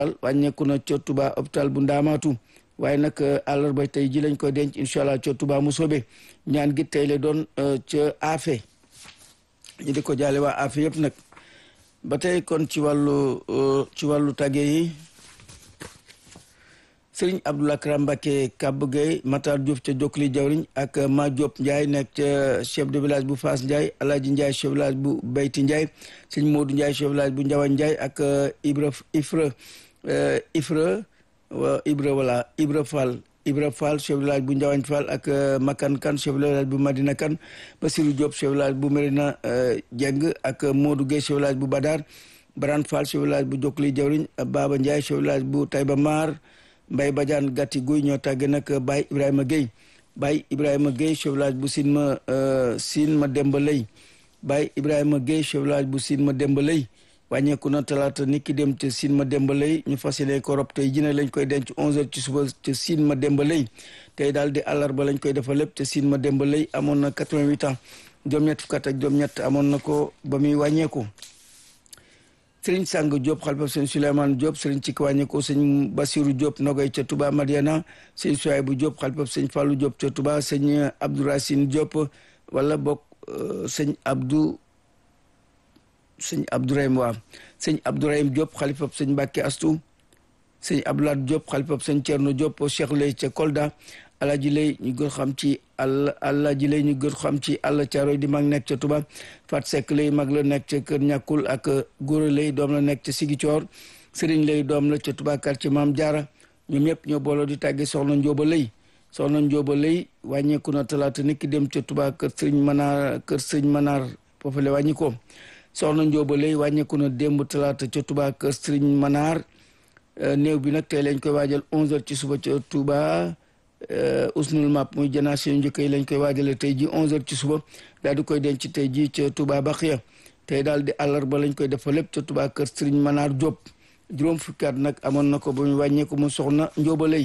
wàññeeku na ca Touba hôpital bu Ndaamaatu waaye nag àllarba tey ji lañ koy denc incha allah ca Touba Mousobé ñaan gi tey la doon ca Afe ñu di ko jaale waa Afe yëpp nag ba tey kon ci wàllu ci wàllu tàgge yi sëriñ Abdoulaye Karam Mbacké Kab Gueye Matar Diop ca Jokkali Jawriñ ak Ma Diop Ndiaye nekk ca chef de village bu Fass Ndiaye Alaaji Ndiaye chef de village bu Bayti Ndiaye sëñ Modou Ndiaye chef de village bu Ndiawan Ndiaye ak Ibra Ifra Ifra Ibra voilà Ibra Fall Ibra Fall chef de village bu Ndiawañ Fall ak Makan Kan chef de village bu Madina Kan Basirou Diop chef de village bu Merina Dieng ak Modou Gueye chef de village bu Badar Baran Fall chef de village bu Jokkali Jawriñ Baba Ndiaye chef de village bu Taïba Mar Mbay Badiane gàtti guy ñoo tàgge nag Baye Ibrahima Gueye Baye Ibrahima Gueye chef village bu Sine ma Sine ma Demba Lay Baye Ibrahima Gueye chef village bu Sine ma Demba Lay wàññeeku na talaata nit ki dem ca Sine ma Demba Lay ñu fas yéene ko rob tey jine lañ koy denc 11h ci suba ca Sine ma Demba Lay tey daal di àllarba lañ koy defal lépp ca Sine ma Demba Lay amoon na 88 ans juróom-ñett fukk ak juróom-ñett amoon na ko ba muy wàññeeku. sëriñ Sang Diop xalifab sëñ Souleymane Diop sëriñ ci wàññeeku sëñ Basiru Diop nogay ca Touba Madiana sëñ Souaybou Diop xalifab sëñ Fallou Diop ca Touba sëñ Abdouracine Diop wala bokk sëñ Abdou sëñ Abdourahim waa sëñ Abdourahim Diop xalifab sëñ Mbacke Astou sëñ Abdoulaye Diop xalifab sëñ Thierno Diop Cheikh Lay ca Kolda Alaji Lay ñu gën xam ci àll Alaji Lay ñu gën xam ci àll Caaroy di mag nekk ca Touba Fat Seck Lay mag la nekk ca Kër Ñàkkul ak Góora Lay doom la nekk ca Sigicoor Sëriñ Lay doom la ca Touba quartier Maam Jaara ñoom ñëpp ñoo booloo di tàgge soxna Njóoba Lay soxna Njóoba Lay wàññeeku na talaata nit ki dem ca Touba kër Sëriñ Manaar kër Sëriñ Manaar foofu la wàññi ko soxna Njóoba Lay wàññeeku na démb talaata ca Touba kër Sëriñ Manaar néew bi nag tey lañ koy waajal 11h ci suba ca Touba usnul map muy génération njëkk yi lañ koy waajale tey ji 11h ci suba daal di koy denc tey ji ca Touba Baxiya tey daal di àllarba lañ koy defa lépp ca Touba kër Serigne Manar Diop juróom fukki at nag amoon na ko ba mu wàññeeku mu soxna Njóoba Lay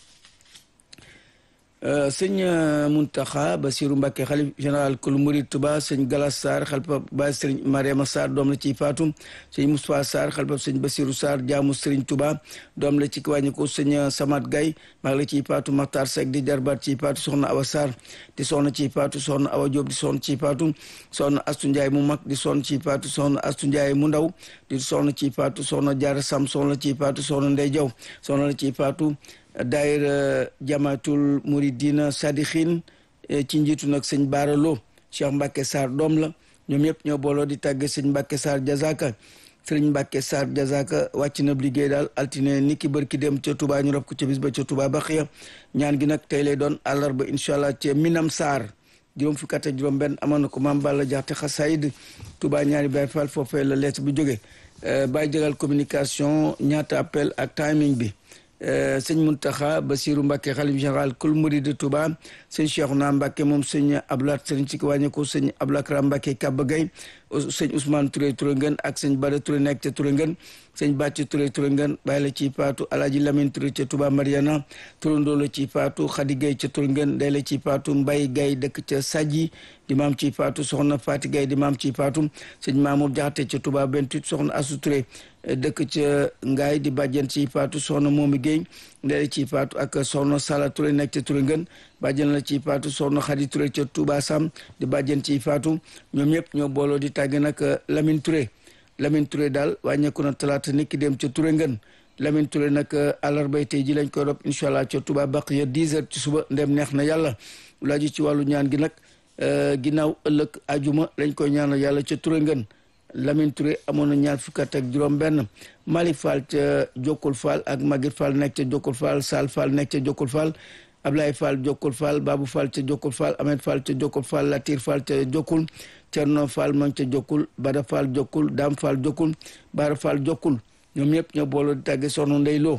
sëñ Muntaxa Basiru Mbàkke xalif général kul murid Touba sëñ Galas Sarr xalifa Baay sëriñ Mariama Sarr doom la ciy faatu sëñ Moustapha Sarr xalifa sëñ Basiru Sarr jaamu sëriñ Touba doom la ci ki wàññi ko sëñ Samat Gay mag la ciy faatu Maxtaar Seck di jarbaat ciy faatu soxna Awa Sarr di soxna ciy faatu soxna Awa Diop di soxna ciy faatu soxna Astu Njaay mu mag di soxna ciy faatu soxna Astu Njaay mu ndaw di soxna ciy faatu soxna Jaara Sam soxna ciy faatu soxna Ndey Jaw soxna la ciy faatu daayira jamaatul muridina sadixin ci njiitu nag sëñ baaralo Cheikh Mbacke Sarr doom la ñoom ñëpp ñoo booloo di tàgge sëñ Mbacke Sarr jazaka sëriñ Mbacke Sarr jazaka wàcc na liggéey daal altine ni ki bërki dem ca Touba ñu rob ko ca bis ba ca Touba Baxiya ñaan gi nag tey lay doon àllarba incha allah ca Minam Sarr juróom fukki at ak juróom benn amoon na ko maam Balla Jaxte xasaayid Touba ñaari Baay Faal foofee la lettre bu jóge Baay Jagal communication ñaata appel ak timing bi sëñ Muntaxa Basiru Mbàkke xalif général kul murid de Touba sëñ Cheikhouna Mbàkke moom sëñ Ablaat sëriñ ci wàññeeku sëñ Ablakra Mbàkke Kaba Gay sëñ Ousmane Touré Touré ngeen ak sëñ Bada Touré nekk ca Touré ngeen sëñ Bàcc Touré Touré ngeen bàyyi la ci paatu Alaaji Lamine Touré ca Touba Mariana turandoo la ci paatu Xadi Gay ca Touré ngeen day la ci paatu Mbay Gay dëkk ca Sadji di maam ci paatu soxna Fati Gay di maam ci paatu sëñ Mamour Jaxate ca Touba 28 soxna Asu Touré dëkk ca Ngaay di bàjjen ci paatu soxna Moomi Guèye ndee ci paatu ak soxna Sala Touré nekk ca Touré ngën bàjjen la ci paatu soxna Xadi Touré ca Touba Sam di bàjjen ci paatu ñoom ñëpp ñoo booloo di tàgge nag Lamine Touré Lamine Touré daal wàññeeku na talaata nit ki dem ca Touré ngën Lamine Touré nag àllarbay tey ji lañ koy rob incha allah ca Touba Baqiya 10 heures ci suba ndem neex na yàlla laaju ci wàllu ñaan gi nag ginnaaw ëllëg ajuma lañ koy ñaanal yàlla ca Touré ngën Lamine Touré amoon na ñaar fukki at ak juróom benn Malick Fall ca Jokkul Fall ak Maguette Fall nekk ca Jokkul Fall Sall Fall nekk ca Jokkul Fall Ablaye Fall Jokkul Fall Babou Fall ca Jokkul Fall Ahmed Fall ca Jokkul Fall Latir Fall ca Jokkul Cerno Fall man ca Jokkul Bada Fall Jokkul Dam Fall Jokkul Bara Fall Jokkul ñoom ñëpp ñoo booloo di tàgge soxna Ndey Lo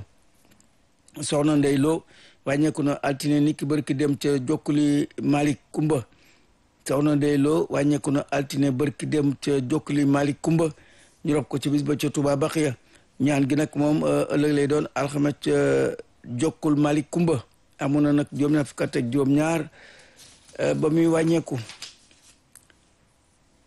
soxna Ndey Lo wàññeeku na altine ni ki bërki dem ca Jokkuli Malick Kumba soxna Ndey Lo wàññeeku na altine bërki dem ca Jokkuli Malick Kumba ñu rob ko ci bis ba ca Touba Baxiya ñaan gi nag moom ëllëg lay doon alxames ca Jokkul Malick Kumba amoon na nag juróom ñaar fukk ak juróom ñaar ba muy wàññeeku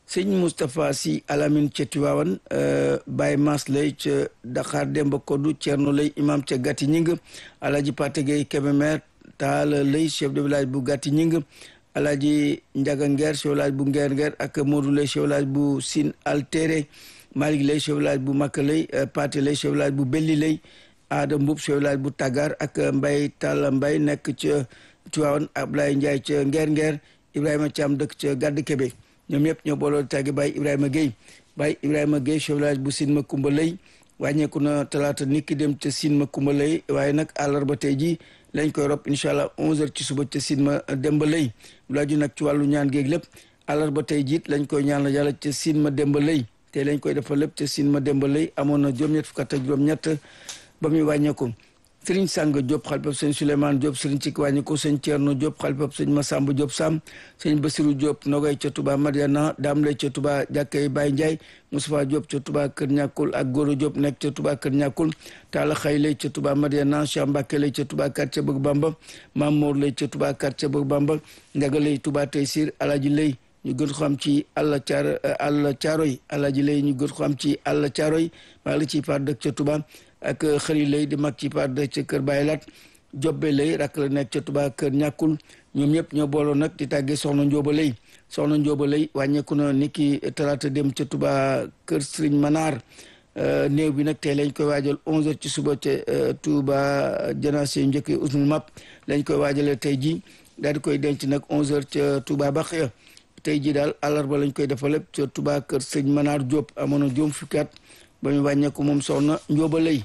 sëñ Moustapha Sy Alamine ca Tiwaawan Baye Mas lay ca Dakar Demba Koddu Thierno lay imam ca Gati Ñing Alaaji Pate Gueye Kébémer Taala lay chef de village bu Gati Ñing Alaaji Njaga Ngeer chef village bu Ngeer Ngeer ak Modou lay chef village bu Sine Altéré Malick lay chef village bu Makka lay Pate lay chef village bu Belli lay Aada Mbub chef village bu Tagar ak Mbay Talla Mbay nekk ca Tiwaawan Ablaye Ndiaye ca Ngeer Ngeer Ibrahima Thiam dëkk ca Gàdd Kébé ñoom ñëpp ñoo booloo tàggi Baye Ibrahima Gueye Baye Ibrahima Gueye chef village bu Sine Makumba lay wàññeeku na talaata niki dem ca Sine Makumba lay waaye nag àllarba tey jii lañ koy rob incha allah 11h ci suba ca Sine ma Demba lay lu aju nag ci wàllu ñaan géeg lépp àllarba tey jiit lañ koy ñaan la yàlla ca Sine ma Demba lay tey lañ koy defal lépp ca Sine ma Demba lay amoon na juróom-ñett fukk ak juróom-ñett ba muy wàññeeku. sëriñ Sang Diop xalifab sëñ Souleymane Diop sëriñ Cikki wàññi ko sëñ Thierno Diop xalifab sëñ Massamba Diop Sam sëñ Basirou Diop Nogay ca Touba Mariana Dame lay ca Touba jàkkay Baye Ndiaye Moustapha Diop ca Touba Kër Ñàkkul ak Goro Diop nekk ca Touba Kër Ñàkkul Talla Xay lay ca Touba Mariana Cheikh Mbacke lay ca Touba quartier Bëgg Bamba Mamour lay ca Touba quartier Bëgg Bamba Ndaga lay Touba Taysir Alaji lay ñu gën ko xam ci àll caar àll caaroy Alaji lay ñu gën ko xam ci àll caaroy maa ngi ciy par dëkk ca Touba ak xëri lay di mag ci par dëkk ca Kër Baye Lat jobbe lay rak la nekk ca Touba Kër Ñàkkul ñoom ñëpp ñoo booloo nag di tàggee soxna Njóoba lay soxna Njóoba lay wàññeeku na ni ki talaata dem ca Touba Kër Sëriñ Manaar néew bi nag tey lañ koy waajal 11h ci suba ca Touba janaase yu njëkk usnul map lañ koy waajalee tey ji daal di koy denc nag 11h ca Touba Baxiya tey ji daal àllarba lañ koy defal lépp ca Touba Kër Sëriñ Manaar Diop amoon na juróom fukki at ba ñu wàññeeku moom soxna Njóoba lay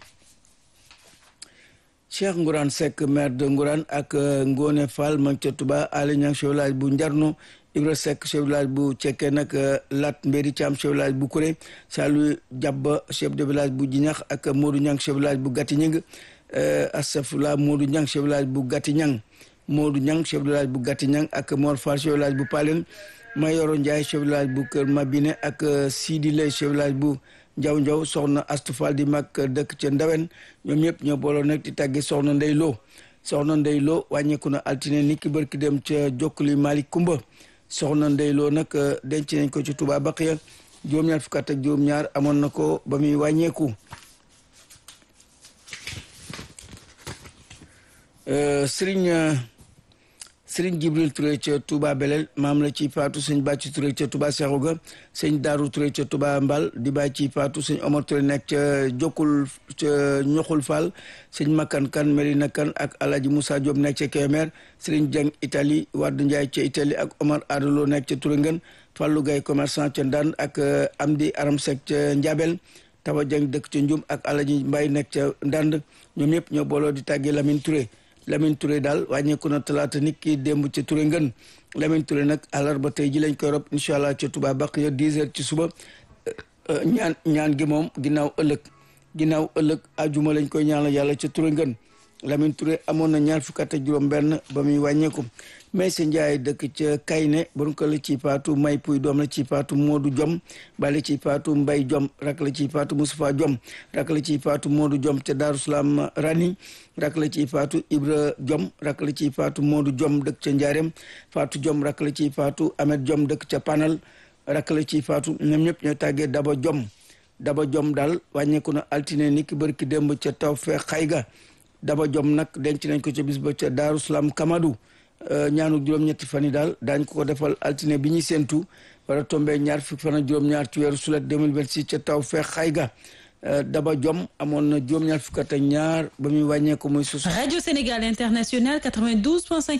Cheikh Ngourane Seck maire de Ngourane ak Ngone Fall ma ca Touba Ali Niang chef village bu Njarno Ibra Seck chef village bu Cekke nag Lat Mbéri Thiam chef village bu Kuré Salu Jabba chef de village bu Jinax ak Modou Niang chef village bu Gati Ñing Astafula Modou Niang chef village bu Gati Ñang Modou Niang chef village bu Gati Ñang ak Mor Fall chef village bu Palen Mayoro Ndiaye chef village bu Kër Mabine ak Sidi Lay chef village bu njaw njaw soxna astufal di mag dëkk ca ndawen ñoom ñëpp ñoo booloo nag di tàgge soxna ndey loo soxna ndey loo wàññeeku na altine ni ki bërki dem ca jokkuli malik kumba soxna ndey loo nag denc nañ ko ci Touba Baqiya juróom-ñaar fukk ak juróom-ñaar amoon na ko ba muy wàññeeku sëriñ sëriñ Jibril Touré ca Touba Belel maam la ci faatu sëñ Bàcci Touré ca Touba Seexuga sëñ Daaru Touré ca Touba Mbal di bàyyi ci faatu sëñ Omar Touré nekk ca Jokkul ca Ñoxul Fall sëñ Makan Kan Merina Kan ak Alaji Moussa Diop nekk ca Kemer sëriñ Jeng Italie Wadd Njaay ca Italie ak Omar Adalo nekk ca Turingen Fallou Gay commerçant ca Ndand ak Amdi Aram Sek ca Njabel Tawa Jeng dëkk ca Njum ak Alaji Mbay nekk ca Ndand ñoom ñëpp ñoo booloo di tàggee Lamine Touré Lamine Touré daal wàññeeku na talaata nit ki démb ca Touré ngën Lamine Touré nag àllarba tey ji lañ koy rob incha allah ca Touba Baqiya 10 heures ci suba ñaan ñaan gi moom ginnaaw ëllëg ginnaaw ëllëg ajuma lañ koy ñaanal yàlla ca Touré ngën Lamine Touré amoon na ñaar fukk ak juróom benn ba muy wàññeeku mais sa njaay dëkk ca Kayne bon ko la ci paatu may puy doom la ci paatu Modou Jom bale ci paatu Mbay Jom rak la ci paatu Moustapha Jom rak la ci paatu Modou Jom ca Daaru Salaam Rani rak la ci faatu Ibra Jom rak la ci faatu Modou Jom dëkk ca Njaarem faatu Jom rak la ci faatu Amet Jom dëkk ca Panal rak la ci faatu ñoom ñëpp ñoo tàggee Daba Jom Daba Jom daal wàññeeku na altine ni ki bërki démb ca taw fee xayga Daba Jom nag denc nañ ko ca bis ba ca Daaru Salaam Kamadou ñaanu juróom-ñetti fan yi daal daañ ko ko defal altine bi ñuy séentu war a tombé ñaar fukki fan ak juróom-ñaar ci weeru sulet 2026 ca taw fee xayga Daba Jom amoon na juróom-ñaar fukk ak ñaar ba muy wàññeeku muy sus Radio Sénégal International 92.5